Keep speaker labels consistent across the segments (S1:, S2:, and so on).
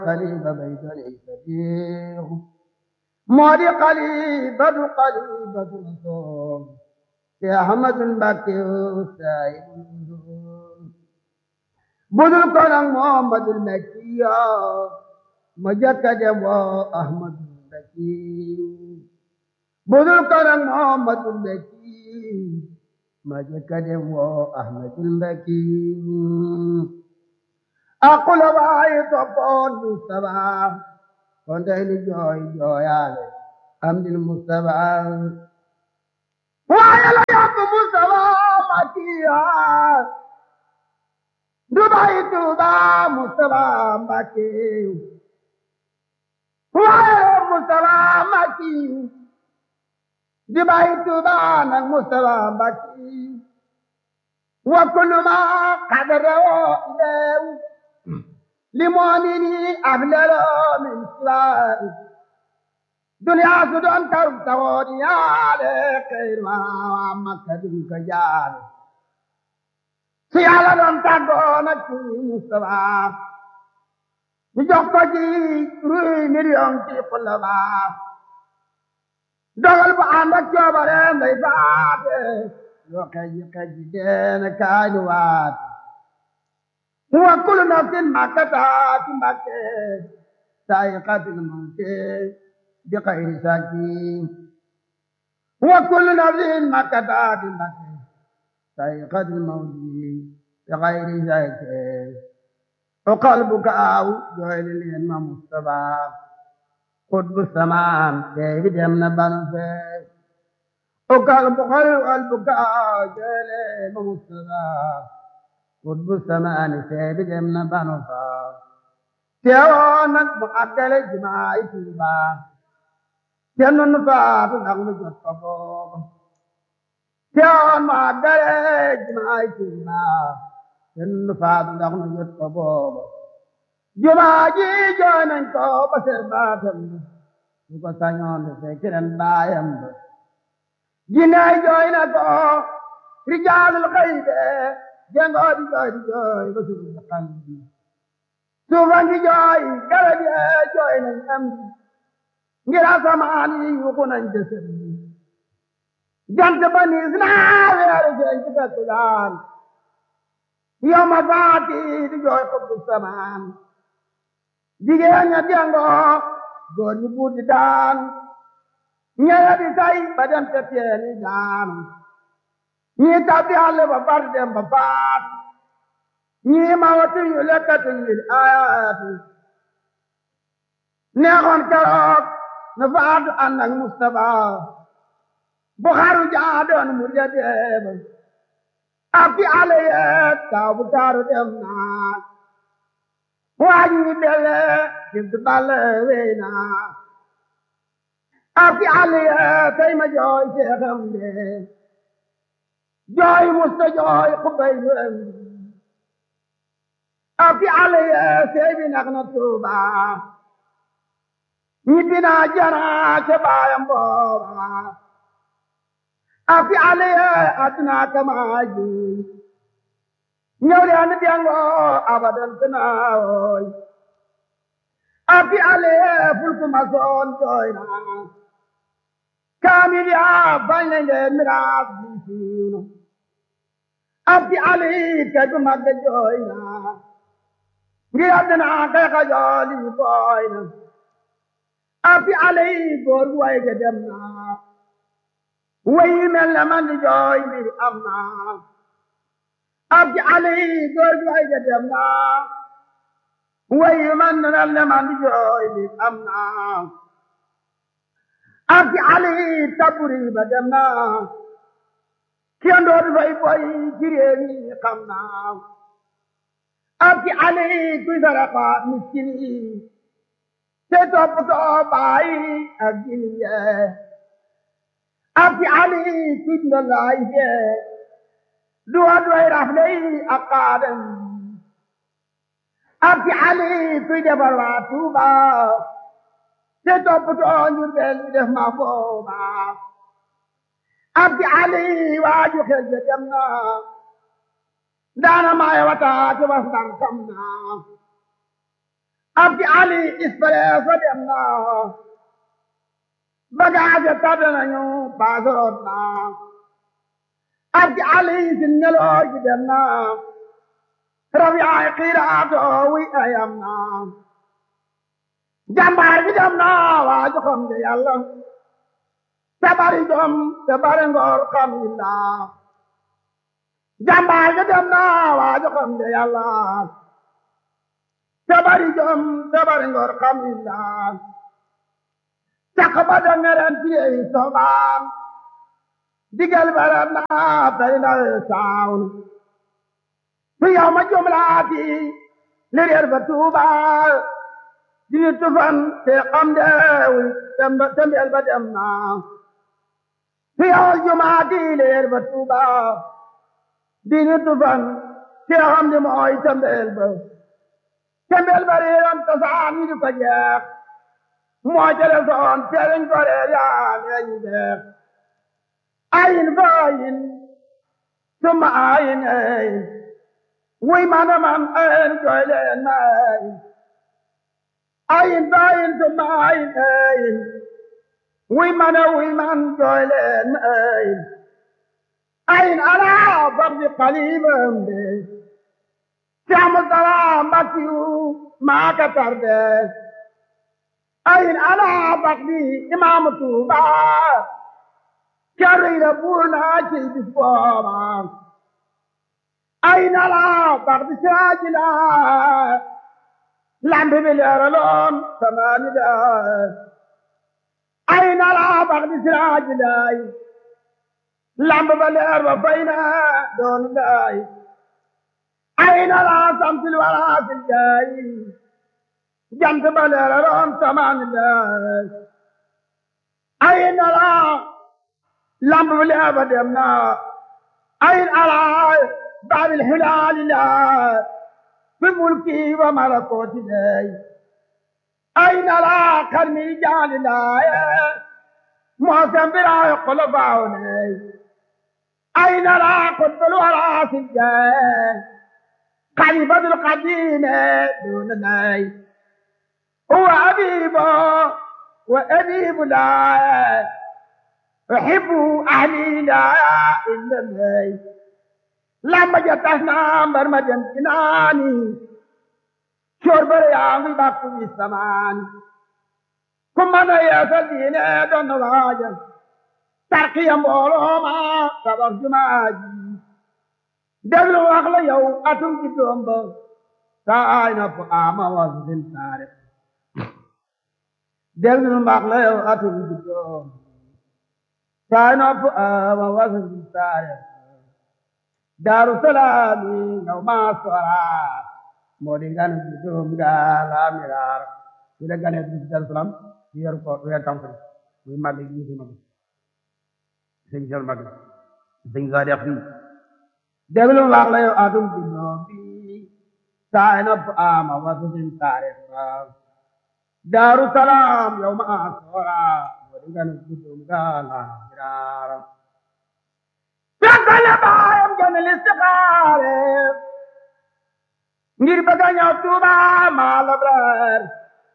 S1: xalifa baytani sadiq moo di xalifatu xalifatu rasul te ahmadu mbakke saayibul budul ko nag muhammadul makkiya ma jëkka dem woo ahmadul makki budul ko nag muhammadul makki ma jëkka dem woo ahmadul makki aqula waayi toppoon Mustafa kon tey ni jooy jooyaale am dil Mustafa waaye la yóbbu Mustafa Makiya Dubai Tuuba Mustafa Mbàkke waaye Mustafa Makki Dubai Tuuba nag Mustafa Mbàkke wa kullu ma qadara ileew لمؤمني أبلل من سواه دنيا سدون كرب تغودي على خير ما مكة كجال سيالا دون تغون مصطفى نجوك جي روي مليون في قلبا dogal bu ànd ak coobareem day faate yoo kaji kaji deen kaay nu waate wa kullu nafsin ma kasabat Mbàkke saa'iqatul mawti bi xayri sakin wa kullu nafsin ma kasabat Mbàkke saa'iqatul mawti bi xayri sakin o qalbuka aw jooy leen ma Mustafa qutbu samaan dee bi dem na banu fee o qalbu qalbuka aw jooy leen ma Mustafa qutbu samaani seebi dem na banu faa teewoo nag mu àggale jumaay Tuuba te nun faatu ndax nu jot ko booba teewoo mu àggale jumaay Tuuba te nun faatu ndax nu jot ko booba jumaa ji jooy nañ ko ba ser baatam su ko sañoon de fekk ren baayam ba jinnaay jooy na ko rijaalul xayde jangoo di jooy di jooy ba suuf si xam bi suufan di jooy garab yi jooy nañ am bi ngir asamaan yi yuxu nañ jësëm bi jant ba niis naa weeru feeñ ci fettulaan yow ma faati di jooy xubbu samaan jigéen ña jangoo góor ñi buut di daan ñeya di say ba dem te teeni daanu ñii tabbi àll ba far dem ba faat ñii ma watu yu lekkatu lil ayaati neexoon keroog na faatu ànd ak Mustafa bu xaru jaadoon mu ja deeba abdi àll yeet taw bu taaru dem naa waaj ñi belle jibdu balle wey naa abdi àll yeet tey ma jooy seexam dee jooy musta jooy xubay lu am afi ale sey bi nax na tuuba ñibbi naa jana ca baayam booba afi ale aduna kamaaji ñëw leen biango abadan tanaawoy afi ale fulku masoon jooy naa kaamil yaa bañ nañ leen miraas bi siiw na abdi ali kay bu mag jooy na ngir àddina kay ka jooli booy na abdi ali góor gu way ga dem na way mel na man di jooy mbir am na abdi ali góor gu way ga dem na way man na man di jooy mbir am na abdi ali taburi ba dem na kiyandoo di fay boy ci réew mi xam naa abdi ali kuy sarafa miskin yi te toppatoo baay ak jini yee abdi ali kuy ndalaay yee duwa duway rafle yi ak kaadam abdi ali kuy defar waa Tuuba te toppatoo njurbel yi def ma booba abdi ali waaju xel ja dem na daana maay wata ci was ndar kam na ab ci ali ispresso dem na bagage tabe nañu paasoroot na ab ci ali sin ngeloor gi dem na rabiyaay xiiraato wi ayam na jàmbaar gi dem na waa joxam de yàlla te bari jom te bari ngor xam illa jàmbaar gi dem na waa joxam de yàlla te bari jom te bari ngor xam illa caq ba da ngeren tiyey sobaan digal bara na tay na saawun fi yow ma jumlaati li reer ba tuuba dini tufan te xam deewi tembel ba dem na fi yow jumaati li reer ba tuuba dini tufan te xam di mooy tembel ba tembel ba reeram tasaan yi di ko jeex moo jële soon teeriñ ko reer yaa leeñu jeex ayin fa ayin summa ayin ayin wuy mana man ayin jooy leen ma ayin ayin fa ayin summa ayin ayin wuy mana wuy man jooy leen ma ayin ayin ala babdi qalibam de Siamu salaam bakiyu maa ka tarde ayin ala bakdi imaamu Tuuba kerriira buur naa ci bis booba ayin ala bakdi siraaji la lambi bi leeraloon samaani da ayin ala bakdi siraaji laay lambi ba leer ba fay na doon daay ayin ala samsil waraasil jaay jant ba leeraloon samaani laay ayin ala lamb bi leer ba dem na ayin ala baabil hilaali la fi mulki wa malakooti lay ayin ala karmi jaali laaye moosen biraayo kolofaawo lay ayin ala kutbul waraasil jaay khalifatul qadiime duuna lay huwa abiibo wa abiibu laaye أحب أهلي لا إلا الله لما جتنا برمجن كناني شرب رياضي باقو السمان كم أنا يا سلين دون واجه ترقي مولو ما سبب جماجي دبلو أخلا يو أتم جدوم بو تاين فقاما وزن تاريخ دبلو أخلا يو أتم جدوم sign up uh, wasn't started. Darussalam, no maswara, Modigan, Gala, Mirar, Ilagan at Darussalam, here for we are coming. We might be using them. Sing your mother. Sing God of me. Devil of Aglayo Adam Dinobi, sign up Ama wasn't started. Darussalam, no maswara, Modigan, Gala, Mirar. fekkale baayam jënd listixaare ngir bëgg a ñëw Tuuba maa labrar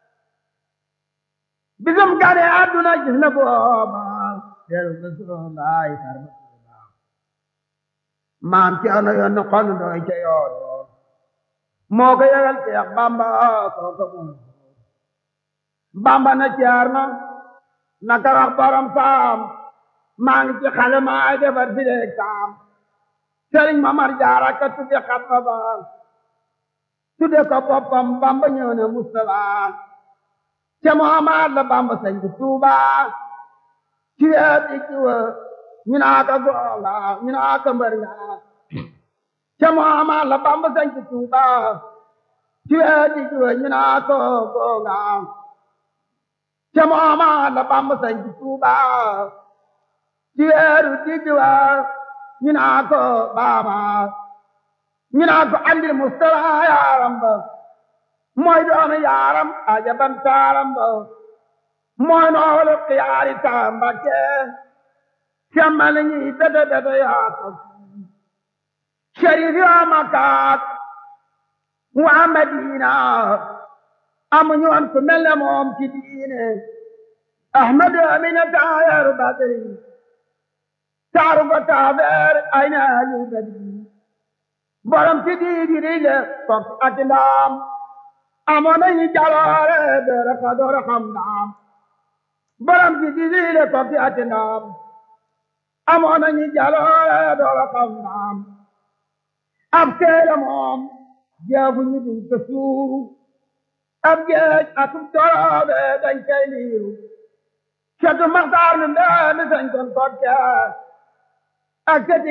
S1: bisum gane àdduna gis na booba deru Rasulullaay tarba Tuuba maam ci ano yoon xol ndoy ca yoon moo ko yëgal Seex Bamba kooka moom Bamba na caar na naka wax borom saam maa ngi ci xale maa defar fi leeg saam sëriñ Mamar Jaara ka tudde xatma ba tudde ko boppam Bamba ñëw na Mustafa ca Muhammad la Bamba sañ ci Tuuba ci weer di ci wa ñu naa ko gonga ñu naa ko mbër nga ca Muhammad la Bamba sañ ci Tuuba ci weer di ci wa ñu naa ko gonga ca Muhammad la Bamba sañ ci Tuuba ci weeru digg wa ñu naa ko baaba ñu naa ko andil Mustafa yaaram ba mooy doomi yaaram ajaban taaram ba mooy noolu xiyaari taamba ke semmal ñi bete bete yaa ko sharif yaa makaat waa Madina amuñu woon ku mel ne moom ci diine ahmadu amina taayaru badri taaru ko taabeer ay na alu badri borom ci diidi rile fok ak ndaam amoon nañu jaloore beere ka door xam ndaam borom ci diidi rile fok ak ndaam amoon nañu jaloore door xam ndaam ab teele moom jeefu ñu duñ ko suuru ab geej atum toroobe dañ koy liiru catu maxtaar nu mbee mi sañ kon kokke ak